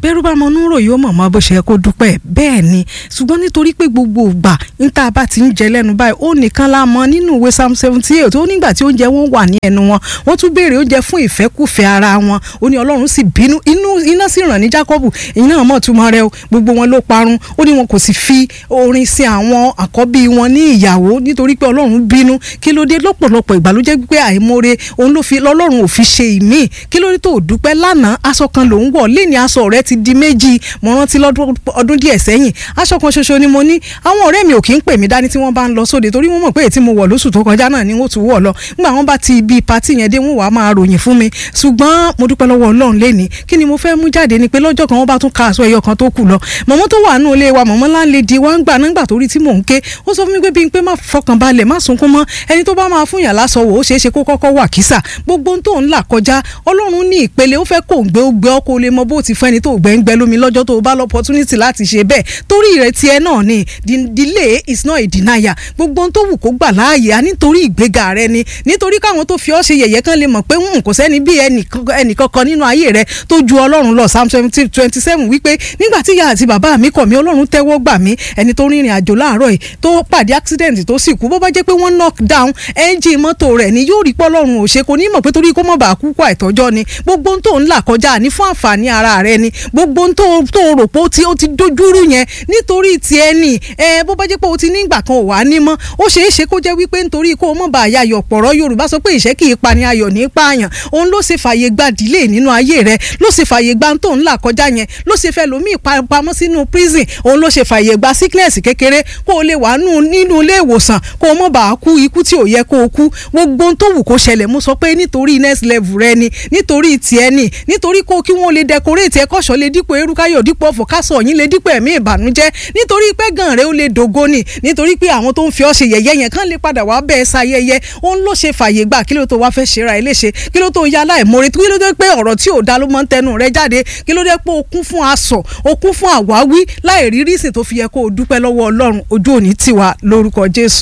bẹ́rù bá mọ núrò yóò mọ̀ mọ́ bó ṣe yẹ kó dúpẹ́ bẹ́ẹ̀ ni ṣùgbọ́n nítorí pé gbogbo ìgbà ní tá a bá ti ń jẹ lẹ́nu báyìí ó nìkan la mọ̀ nínú ìwé psalm seventy eight ó nígbà tí oúnjẹ wọn wà ní ẹnu wọn wọ́n tún béèrè oúnjẹ fún ìfẹ́kùfẹ́ ara wọn ó ní ọlọ́run sì bínú inú iná sì ràn ní Jákọ́bù ìyẹn náà mọ̀ túmọ̀ rẹ o gbogbo wọn ló parun ó ní wọn kò sì fi orin sí àwọn àkọ́bí wọn ní ìyàwó nítorí pé ọlọ́run bínú kí ló dé lọ́pọ̀lọpọ̀ ìgbà ló jẹ́ pé àìmoore òun ló fi lọ́lọ́run ò fi ṣe ìmí kí ló dé tó dúpẹ́ lánàá aṣọ kan ló ń wọ̀ lẹ́ni aṣọ rẹ ti di méjì mo rántí lọ́dún ọdún díẹ̀ sẹ́yìn aṣọ kan ṣoṣo ni mo ní àwọn ọ̀rẹ́ mi ò kí ń pè mí dání tí wọ́n bá ń lọ sóde torí wọ́n mọ̀ pé èyí tí mo wọ̀ lóṣù tó kọjá náà ni wọ́n tún wọ̀ lọ nígbà wọ́n bá ti ibi patí yẹn dé wọ́n wàá máa ròyìn fún mi ṣùgbọ́n mo dúpẹ́ lọ́wọ́ Ọlọ́run lẹ́ni kí ni mo fẹ́ mú jáde ni pé lọ́jọ́ kan wọ́n bá tún ka aṣọ ẹyọ kan tó kù lọ mọ̀mọ́ tó wà nù ilé wa mọ̀mọ́ láńlẹ́dì wa ń gbà nígbà torí tí mò ń ké ó sọ fún mi pé bí n pé má fọkàn balẹ̀ má sunkún mọ́ ẹni tó bá máa fún yàn lásọ wò ó ṣeé ṣe kó kọ́kọ́ wà kísà gbogbo ohun tó ń là kọjá Ọlọ́run ní ìpele ó fẹ́ kó ń gbé ó gbé ọkọ lè mọ bó ti fẹ́ ni tó gbẹ́ ń gbẹ́ lómi lọ́jọ́ tó bá lọ opportunity láti ṣe bẹ́ẹ̀ torí ìrètí ẹ náà ni delay is not a denial gbogbo ohun tó wù kó gbà láàyè á nítorí ìgbéga rẹ ni nítorí káwọn tó fi ọ́ ṣe yẹ̀yẹ́ kan lè mọ̀ pé kò sẹ́ni bí ẹnìkankan nínú ayé rẹ tó ju Ọlọ́run lọ Psalm twenty seven wípé nígbà tí ìyá àti bàbá mi kọ̀ mí Ọlọ́run tẹ́wọ́ gbà mí ẹni tó rìnrìn àjò láàárọ̀ yìí tó pàdé accident tó sì kú bó bá jẹ́ pé wọ́n knock down ẹ́ńjìn mọ́tò rẹ̀ ni yóò rí pé Ọlọ́run ò ṣe kò ní mọ̀ pé torí kó mọ̀ bá kú kó àìtọ́jọ́ ni gbogbo ohun tó ń là kọjá ní fún àǹfààní ara rẹ ni gbogbo ohun tó tó rò pé ó ti dojúrú yẹn nítorí tiẹ̀ ni ẹ bó bá jẹ́ pé o ti ní ìgbà kan ò wá ní mọ́ ó ṣeé ṣe kó jẹ́ wípé nítorí kó o mọ̀ bá ayọ̀ pọ̀rọ̀ Yorùbá sọ pé ìṣẹ́ kì í pa ni ayọ̀ ní pààyàn òun ló ṣe fàyè gba delay nínú ayé rẹ ló ṣe fàyè gba tó ń là kọjá yẹn ló ṣe fẹ́ lómi ìpamọ́ sínú prison òun ló ṣe fàyè gba sickness kékeré kó o lè wà nínú ilé ìwòsàn kó o mọ̀ bá kú ikú tí ò yẹ kó o kú gbogbo ohun tó wù kó ṣẹlẹ̀ mo sọ pé nítorí next level rẹ ni nítorí tiẹ̀ ni nítorí kó kí wọ́n lè decorate ẹ̀ kọ́ṣọ́ lè dípò erukáyọ̀ dípò ọ̀fọ̀ kásọ̀ yín lè dípò ẹ̀mí ìbànújẹ́ nítorí pé gan rẹ ó lè dògo ni nítorí pé àwọn tó ń fi ọ́ ṣe yẹ̀yẹ́ yẹn kán lè padà wá bẹ́ẹ̀ ṣayẹyẹ òun ló ṣe fàyè gbà kí ló tó wá fẹ́ ṣe ra ẹ léṣe kí ló tó ya aláìmoore kí ló dé pé ọ̀rọ̀ tí ò dá ló máa ń tẹnu rẹ jáde kí ló dé pé o kún fún asọ̀ o kún fún àwáwí láì rí rísìn tó fi yẹ kó o dúpẹ́ lọ́wọ́ Ọlọ́run ojú òní tiwa lórúkọ Jésù.